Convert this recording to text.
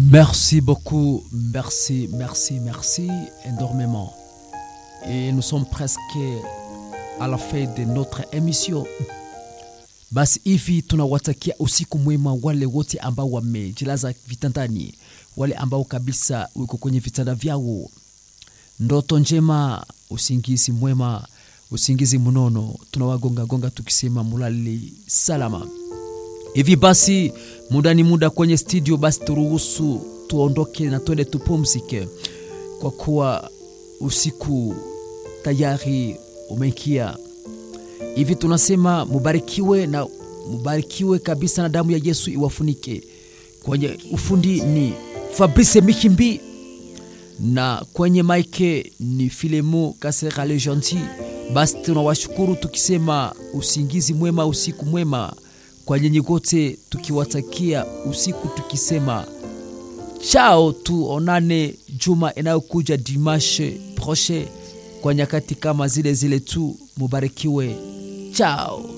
Merci beaucoup, merci, merci, merci énormément. Et nous sommes presque à la fin de notre émission. Basi hivi tunawatakia usiku mwema wale wote ambao wamejilaza vitandani, wale ambao kabisa uko kwenye vitanda vyao. Ndoto njema, usingizi mwema, usingizi mnono. Tunawagonga gonga tukisema mulali salama. Hivi basi muda ni muda kwenye studio, basi turuhusu tuondoke na twende tupumzike, kwa kuwa usiku tayari umeingia. Hivi tunasema mubarikiwe na mubarikiwe kabisa, na damu ya Yesu iwafunike. Kwenye ufundi ni Fabrice Mihimbi na kwenye maike ni Filemo Kasera le Gentil. Basi tunawashukuru tukisema usingizi mwema, usiku mwema kwa nyinyi wote, tukiwatakia usiku tukisema chao, tuonane juma inayokuja dimashe proche kwa nyakati kama zile zile tu. Mubarikiwe, chao.